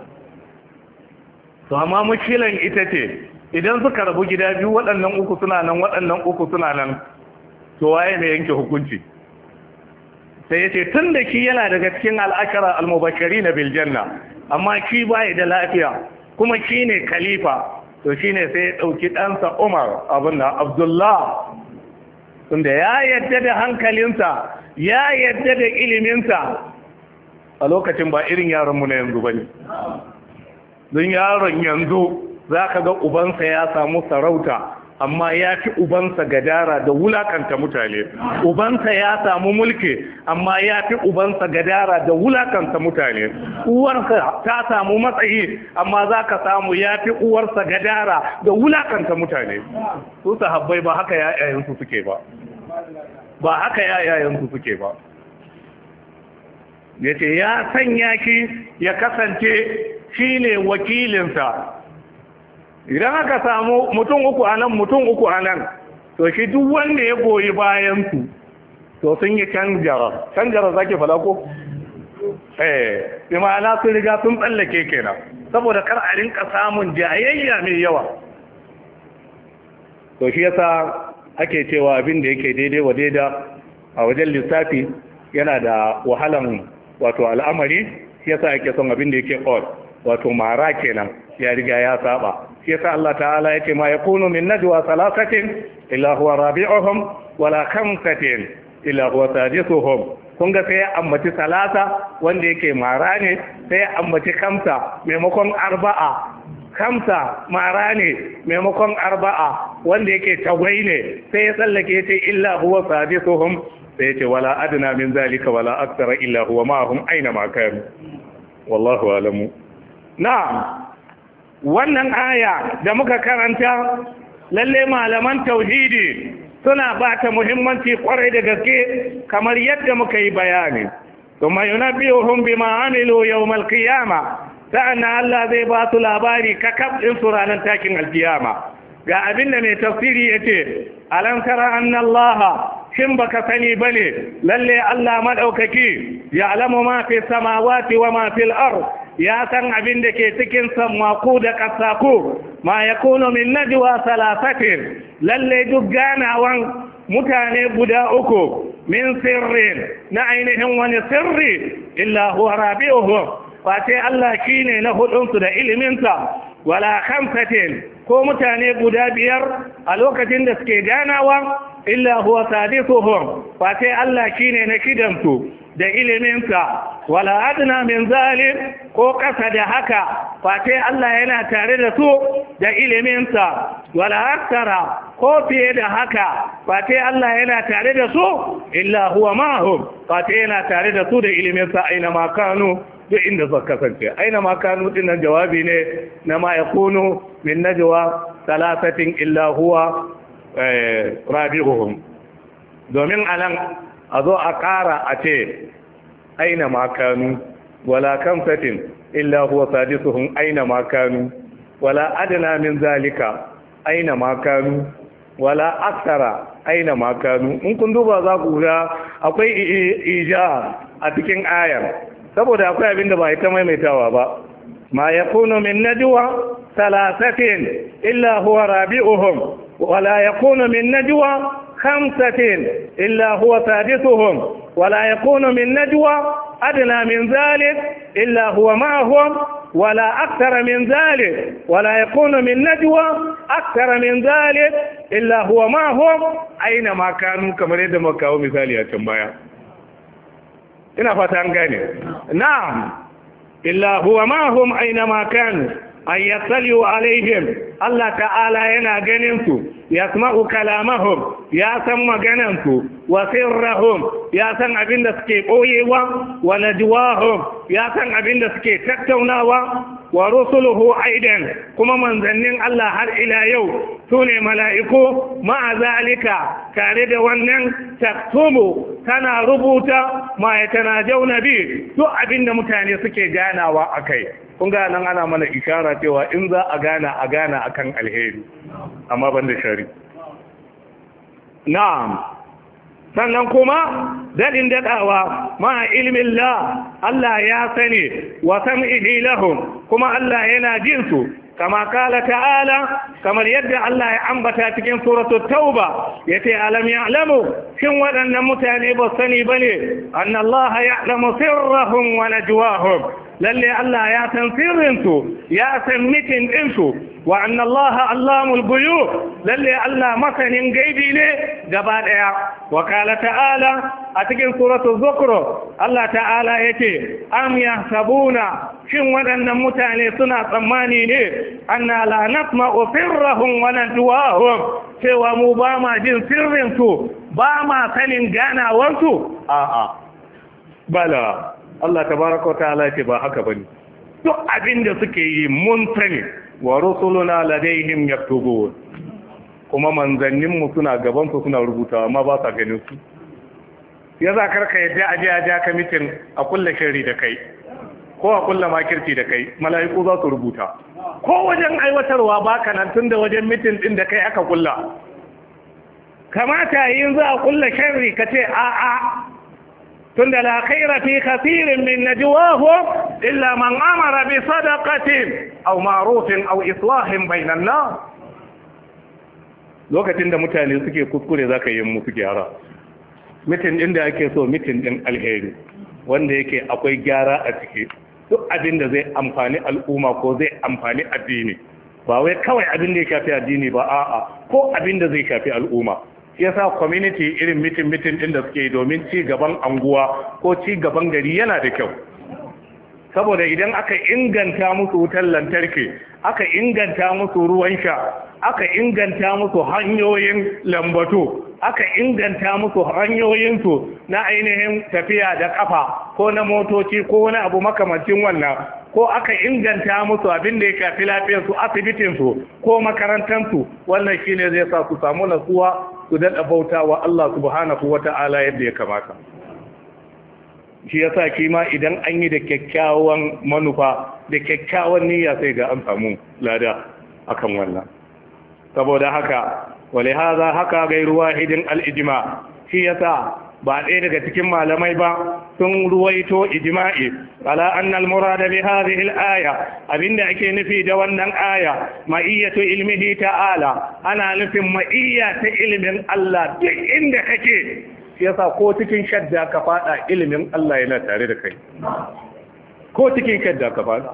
[SPEAKER 1] to amma mushkilan ita ce idan suka rabu gida biyu waɗannan uku suna nan waɗannan uku suna nan to waye mai yanke hukunci sai ya ce tun da shi yana daga cikin al'ashara al-mubashari na biljanna amma shi baya da lafiya kuma shi ne khalifa to shi ne sai ya ɗauki ɗansa umar abin da abdullah tunda ya yadda da hankalinsa ya yadda da iliminsa a lokacin ba irin yaranmu na yanzu ba ne don yaron yanzu za ka ga ubansa ya samu sarauta amma ya fi ubansa gadara da wulakanta mutane ubansa ya samu mulki amma ya fi ubansa gadara da wulakanta mutane uwarsa ta samu matsayi amma za ka samu ya fi uwarsa gadara da wulakanta mutane su sahabbai ba haka yayayensu suke ba ba haka yayayensu suke ba ya ce ya sanya ki ya kasance shi ne wakilinsa idan aka samu mutum uku a nan mutum uku a nan to shi duk wanda ya goyi bayansu to sun yi canjara canjara za ke fala ko? eh imana sun riga sun tsallake kenan saboda kar a rinka samun jayayya mai yawa to shi yasa ake cewa abin da yake daidai wa daida a wajen lissafi yana da wahalan wato al'amari shi yasa ake son abin da yake all wato mara kenan ya riga ya saba shi yasa Allah ta'ala yake ma yakunu min najwa salasatin illa huwa rabi'uhum wala khamsatin illa huwa sadisuhum kun ga sai ya ambaci salasa wanda yake mara ne sai ya ambaci kamsa maimakon arba'a kamsa mara ne maimakon arba'a wanda yake tagwai ne sai ya tsallake ce illa huwa sadisuhum sai ya ce wala adna min zalika wala aksara illa huwa ma'ahum aina ma kanu wallahu alamu na'am wannan aya da muka karanta lalle malaman tauhidi suna ba ta muhimmanci kwarai da gaske kamar yadda muka yi bayani kuma yunabbi'uhum bima amilu yawmal qiyama sa'annan Allah zai ba su labari kakab din su ranar takin alkiyama ga abin da mai tafsiri yace alam tara anna Allah shin baka sani bane lalle Allah madaukaki ya'lamu ma fi samawati wa ma fil ard ya san abin da ke cikin sammaku da ƙasaku ma ya kuno min najwa salasatin lalle duk ganawan mutane guda uku min sirrin na ainihin wani sirri illa huwa rabi'uhum face Allah shine na hudunsu da iliminsa wala khamsatin ko mutane guda biyar a lokacin da suke ganawa illa huwa sadisuhum face Allah shine na kidansu da iliminsa wala adna min zalim ko kasa da haka face Allah yana tare da su da iliminsa wala aktara ko fiye da haka face Allah yana tare da su illa huwa ma'hum face yana tare da su da iliminsa aina ma kanu duk inda suka kasance aina ma kanu din nan jawabi ne na ma yakunu min najwa salasatin illa huwa rabi'uhum domin anan a zo a ƙara a ce aina makanu wala kamsatin illa huwa sadisuhum aina makanu wala adna min zalika aina makanu wala aksara aina makanu in kun duba za ku ga akwai ija a cikin ayar saboda akwai abin da ba ita maimaitawa ba ma yakunu min najwa thalathatin illa huwa rabi'uhum wala yakunu min najwa خمسة إلا هو سادسهم ولا يكون من نجوى أدنى من ذلك إلا هو معهم ولا أكثر من ذلك ولا يكون من نجوى أكثر من ذلك إلا هو معهم أينما كانوا كما يد مكة مثالي أتنبايا ina fata an gane na'am illa huwa ma'hum aina kanu an yattaliu alaihim Allah ta'ala yana ganin su yasma'u kalamahum ya san maganan su wa sirrahum ya san abin da suke boyewa wa najwahum ya san abin da suke tattaunawa wa rusuluhu aidan kuma manzannin Allah har ila yau sune mala'iku ma'a zalika tare da wannan taktumu tana rubuta ma ya tana jauna bi duk abin da mutane suke ganawa akai kun ga nan ana mana ishara cewa in za a gana a gana akan alheri amma ban da shari na'am sannan kuma daɗin daɗawa ma ilmin la Allah ya sani wa sam'ihi lahum kuma Allah yana jin su kama kala ta'ala kamar yadda Allah ya ambata cikin suratul tauba yace alam ya'lamu shin waɗannan mutane ba sani bane anna Allah ya'lamu sirrahum wa najwahum lalle Allah ya san sirrinsu ya san mitin ɗinsu wa anna Allah allamul buyu lalle Allah masanin gaibi ne gaba ɗaya wa kala ta'ala a cikin suratul zukhruf Allah ta'ala yace am yahsabuna shin waɗannan mutane suna tsammani ne anna la nasma'u sirrahum wa najwahum cewa mu ba ma jin sirrinsu ba ma sanin ganawarsu a'a bala Allah tabaraka wa ta'ala ce ba haka bane duk abin da suke yi mun sani wa rusuluna ladaihim yaktubun kuma manzannin mu suna gaban su suna rubutawa amma ba sa ganin su ya za karka yadda aje aje ka mitin a kulla shari da kai ko a kulla makirci da kai mala'iku za su rubuta ko wajen aiwatarwa baka nan tunda wajen mitin din da kai aka kulla kamata yin za a kulla sharri ka ce a'a تند لا خير في كثير من نجواهم إلا من أمر بصدقة أو معروف أو إصلاح بين الناس lokacin da mutane suke kuskure za ka yi musu gyara mitin ɗin da ake so mitin ɗin alheri wanda yake akwai gyara a ciki duk abin da zai amfani al'umma ko zai amfani addini ba wai kawai abin da ya shafi addini ba a'a ko abin da zai shafi al'umma yasa community irin mitin mitin din da suke domin ci gaban anguwa ko ci gaban gari yana da kyau saboda idan aka inganta musu wutar lantarki aka inganta musu ruwan sha aka inganta musu hanyoyin lambatu aka inganta musu hanyoyinsu na ainihin tafiya da kafa ko na motoci ko wani abu makamancin wannan ko aka inganta musu abin da ya shafi lafiyarsu asibitinsu ko makarantansu wannan shine zai sa su samu nasuwa su daɗa bauta wa Allah subhanahu wa ta'ala yadda ya kamata shi yasa kima idan an yi da kyakkyawan manufa da kyakkyawan niyya sai ga an samu lada akan wannan saboda haka wale haza haka gairu wahidin al'ijima shi yasa ba ɗaya daga cikin malamai ba sun ruwaito ijma'i ala annal murada bi hadhihi al-aya abinda ake nufi da wannan aya ma'iyatu ilmihi ta'ala ana nufin ma'iyya ta ilmin Allah duk inda kake yasa ko cikin shadda ka fada ilimin Allah yana tare da kai ko cikin shadda ka fada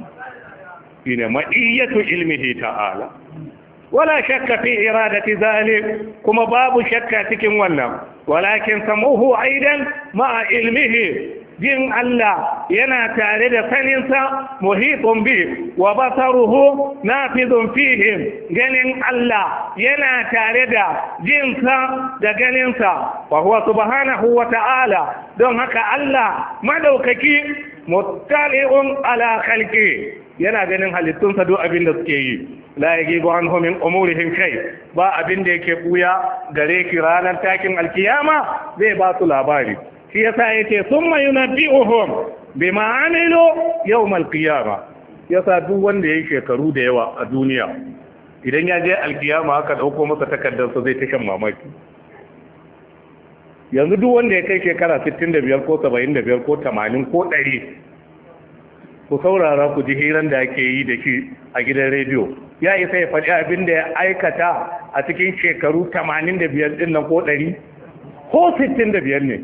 [SPEAKER 1] ina ma'iyatu ilmihi ta'ala wala shakka fi iradati zalik kuma babu shakka cikin wannan walakin samuhu aidan ma'a ilmihi jin Allah yana tare da saninsa muhitun bi wa basaruhu nafidun fihim ganin Allah yana tare da jinsa da ganinsa wa huwa subhanahu wa ta'ala don haka Allah madaukaki muttali'un ala khalqi yana ganin halittunsa duk abin da suke yi la yagibu anhu min umurihim shay ba abin da yake buya gare ki ranar takin alkiyama zai ba su labari shi yasa yake summa yunabbi'uhum bima amilu yawm alqiyama yasa duk wanda yake shekaru da yawa a duniya idan ya je alkiyama aka dauko masa takardar sa zai ta shan mamaki yanzu duk wanda ya kai shekara 65 ko 75 ko 80 ko 100 ku saurara ku ji hiran da ake yi da shi a gidan rediyo ya isa ya faɗi abin da ya aikata a cikin shekaru 85 din nan ko 100 ko 65 ne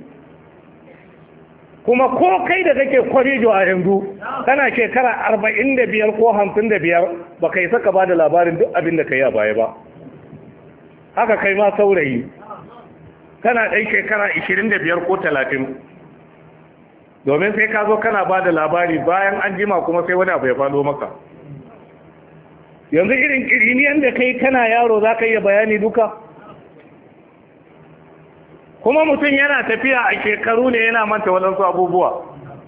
[SPEAKER 1] kuma ko kai da kake kwarijo a yanzu kana shekara 45 ko 55 ba kai saka ba da labarin duk abin da ka yi a baya ba haka kai ma saurayi kana ɗan shekara 25 ko 30 domin sai ka zo kana ba da labari bayan an jima kuma sai wani abu ya faɗo maka yanzu irin kiriniyan da kai kana yaro za ka iya bayani duka kuma mutum yana tafiya a shekaru ne yana manta waɗansu abubuwa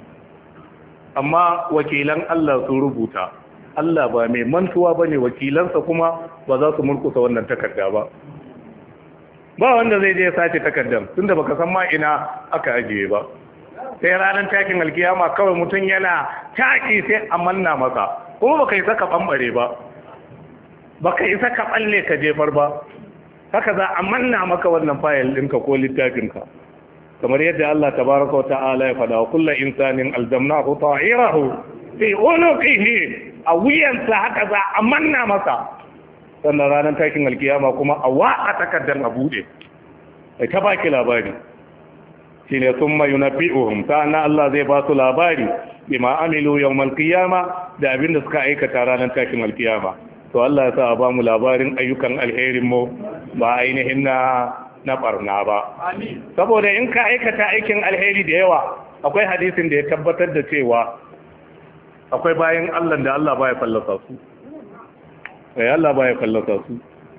[SPEAKER 1] amma wakilan Allah sun rubuta Allah ba mai mantuwa ba ne wakilansa kuma ba za su murkusa wannan takarda ba ba wanda zai je sace takardar tunda baka san ma ina aka ajiye ba sai ranar takin alkiyama kawai mutum yana taki sai a manna masa kuma baka isa ka bambare ba baka isa ka balle ka jefar ba haka za a manna maka wannan fayil ɗinka ko littafinka kamar yadda Allah tabaraka wa ta'ala ya faɗa wa kullu insanin alzamnahu ta'irahu fi unuqihi a wuyansa haka za a manna masa sannan ranar takin alkiyama kuma a wa'a takardar a buɗe ai ta baki labari shi ne sun mayu na fi'uhun na Allah zai ba su labari bima amilu yau malkiyama da abin da suka aikata ranar tashin alkiyama to Allah ya sa a ba mu labarin ayyukan alherin mu ba ainihin na na barna ba saboda in ka aikata aikin alheri da yawa akwai hadisin da ya tabbatar da cewa akwai bayan Allah da Allah baya fallasa su sai Allah baya fallasa su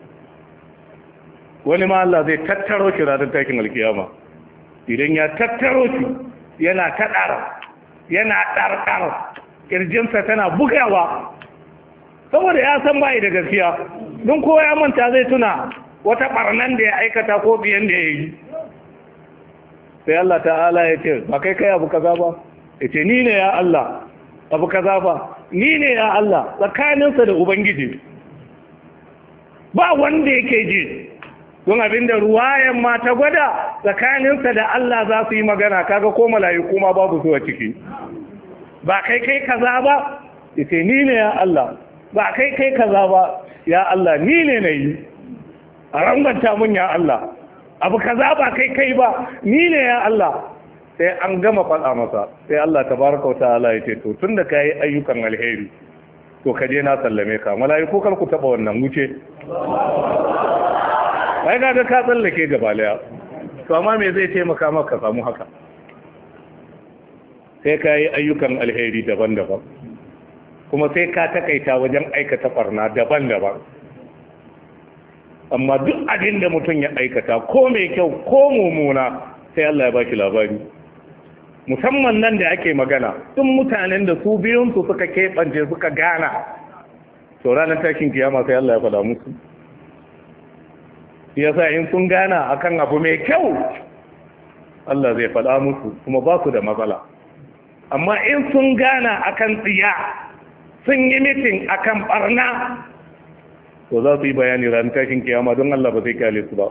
[SPEAKER 1] wani ma Allah zai tattaro shi ranar takin alkiyama idan ya tattaro shi yana taɗar yana ɗarɗar ƙirjinsa tana bugawa saboda ya san bai da gaskiya don kowa ya manta zai tuna wata ɓarnan da ya aikata ko biyan da ya yi sai Allah ta'ala ya ce ba kai kai abu kaza ba ya ce ni ne ya Allah abu kaza ba ni ne ya Allah tsakaninsa da Ubangiji ba wanda yake ji don abinda ruwayan ma ta gwada tsakaninsa da Allah za su yi magana kaga ko mala'iku ma babu su a ciki ba kai kai kaza ba yace ni ne ya Allah ba kai kai kaza ba ya Allah ni ne nayi a ranganta mun ya Allah abu kaza ba kai kai ba ni ne ya Allah sai an gama faɗa masa sai Allah tabaraka wa ta'ala ya ce to tunda kai ayyukan alheri to ka je na sallame ka mala'iku kar ku taba wannan wuce ai ga ka tsallake gaba daya to amma me zai taimaka maka samu haka sai ka yi ayyukan alheri daban-daban kuma sai ka takaita wajen aikata barna daban-daban amma duk abin da mutum ya aikata ko mai kyau ko mummuna sai Allah ya baki labari musamman nan da ake magana tun mutanen da su biyunsu suka keɓance suka gana to ranar tashin kiyama sai Allah ya faɗa musu yasa in sun gana akan abu mai kyau Allah zai faɗa musu kuma ba su da matsala amma in sun gana akan tsiya sun yi mitin akan barna to za su yi bayani ranar tashin kiyama don Allah ba zai kyale su ba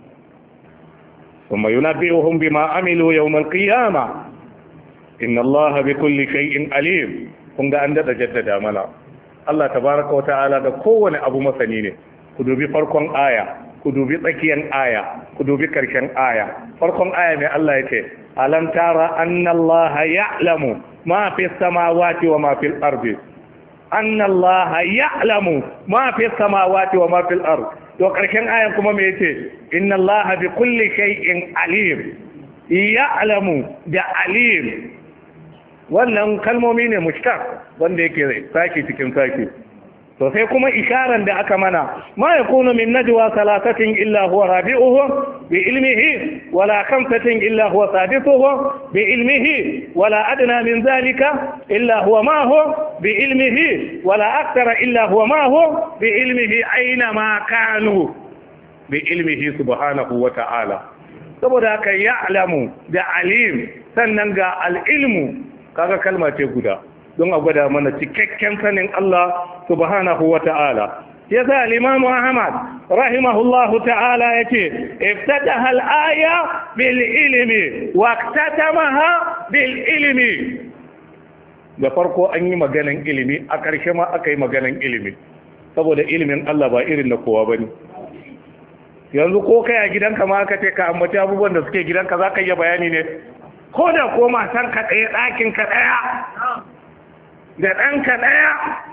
[SPEAKER 1] ثم ينبئهم بما عملوا يوم القيامة inna Allah bi kulli shay'in alim kun ga an dada jaddada mana Allah tabaraka wa ta'ala da kowane abu masani ne ku dubi farkon aya ku dubi tsakiyar aya ku dubi karshen aya farkon aya mai Allah yake alam tara anna Allah ya'lamu ma fi samawati wa ma fil ardi anna Allah ya'lamu ma fi samawati wa ma fil ardi to karshen ayan kuma me yace inna Allah bi kulli shay'in alim ya'lamu da alim wannan kalmomi ne mushtaq wanda yake saki cikin saki to sai kuma isharan da aka mana ma yakunu min najwa salatatin illa huwa rabi'uhu bi ilmihi wala khamsatin illa huwa sadisuhu bi ilmihi wala adna min zalika illa huwa ma'ahu bi ilmihi wala akthara illa huwa ma'ahu bi ilmihi aina ma kanu bi ilmihi subhanahu wa ta'ala saboda haka ya'lamu da alim sannan ga al-ilmu kaga kalma ce guda don a gwada mana cikakken sanin Allah subhanahu wa ta'ala ya sa al-imam Ahmad rahimahullahu ta'ala yace iftataha al-aya bil ilmi wa iktatamaha bil ilmi da farko an yi maganan ilimi a ƙarshe ma aka yi maganan ilimi saboda ilimin Allah ba irin na kowa bane yanzu ko kai a gidanka ma aka ce ka ambaci abubuwan da suke gidanka za ka iya bayani ne ko da ko matan ka ɗaya ɗakin ka ɗaya da ɗan ka ɗaya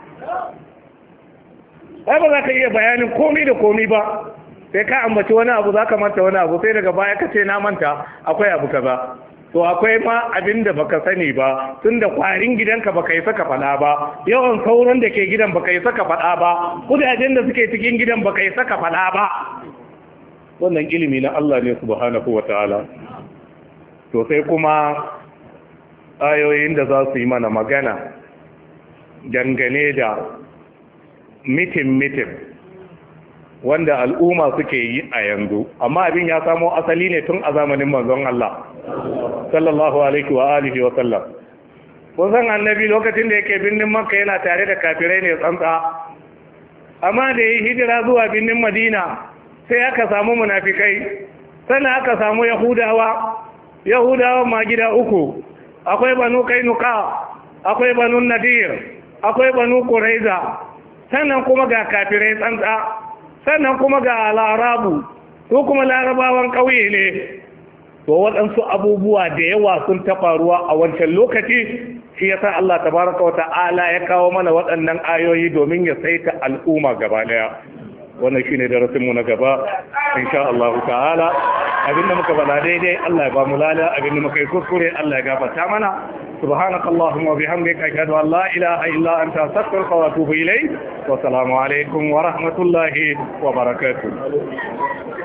[SPEAKER 1] ai ba za ka iya bayanin komi da komi ba sai ka ambaci wani abu za ka manta wani abu sai daga baya ka ce na manta akwai abu kaza to akwai ma abin da baka sani ba tun da kwarin gidanka baka yi saka faɗa ba yawan sauran da ke gidan baka yi saka faɗa ba kudajen da suke cikin gidan baka yi saka faɗa ba wannan ilimi na Allah ne subhanahu wa ta'ala to sai kuma ayoyin da za su yi mana magana dangane da mitin-mitin wanda al'umma suke yi a yanzu amma abin ya samo asali ne tun a zamanin manzon Allah sallallahu alaihi wa alihi wa sallam kun san annabi lokacin da yake birnin makka yana tare da kafirai ne tsantsa amma da yi hijira zuwa birnin madina sai aka samu munafikai sannan aka samu yahudawa yahudawa ma gida uku akwai banu kainuka akwai banu nadir akwai banu quraiza sannan kuma ga kafirai tsantsa sannan kuma ga larabu su kuma larabawan ƙauye ne to waɗansu abubuwa da yawa sun ta faruwa a wancan lokaci shi yasa Allah tabaraka wata'ala ya kawo mana waɗannan ayoyi domin ya saita al'umma gaba ɗaya wannan shine darasin mu na gaba insha Allah ta'ala abinda muka bala daidai Allah ya ba mu lada abinda muka yi kuskure Allah ya gafarta mana سبحانك اللهم وبحمدك أشهد أن لا إله إلا أنت أستغفرك وأتوب إليك والسلام عليكم ورحمة الله وبركاته